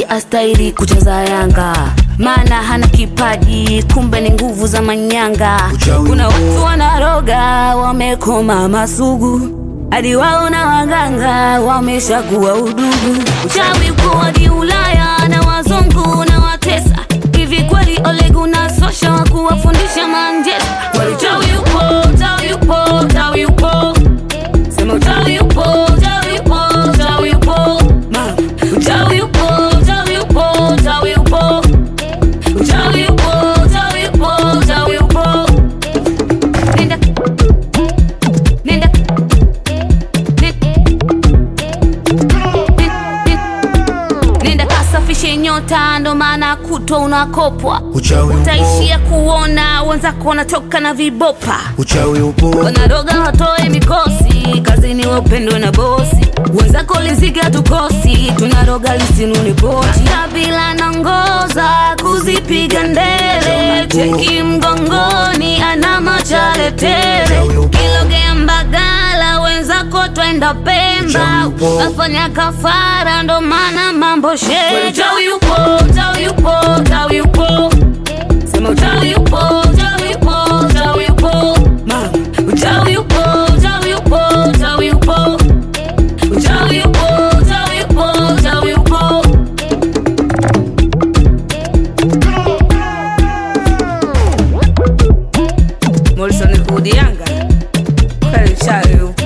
astahili kucheza Yanga, maana hana kipaji, kumbe ni nguvu za manyanga. Uchawi Kuna upo. watu wanaroga, wamekoma masugu, hadi wao na waganga wameshakuwa udugu. Uchawi uko hadi Ulaya na wazungu na watesa. Hivi kweli Ole Gunnar Solskjaer wa kuwafundisha Manchester? Kweli uchawi upo, uchawi upo, uchawi upo. Sema uchawi upo, uchawi upo, uchawi upo. Mama, uchawi upo, uchawi upo, uchawi upo. Uchawi upo, uchawi upo, uchawi upo. Nenda. Nenda. Nenda. Nenda kasafishe nyota, ndo maana kutwa unakopwa. Uchawi upo, Utaishia kuona wenzako wanatoka na vibopa uchawi upo, wanaroga watoe mikosi kazini, wapendwe na bosi wenzako, liziga tukosi, tunaroga lisinuni pochi. Kabila nangoza kuzipiga ndele, cheki mgongoni, ana machale tele, kilogea Mbagala, wenzako twenda Pemba, afanya kafara, ndo maana mambo sheja. Uchawi upo, uchawi upo, uchawi upo Sema uchawi upo, uchawi upo, uchawi upo. Mama, uchawi upo, uchawi upo, uchawi upo. Uchawi upo, uchawi upo, uchawi upo. Morrison Kudi Yanga. Kweli uchawi upo.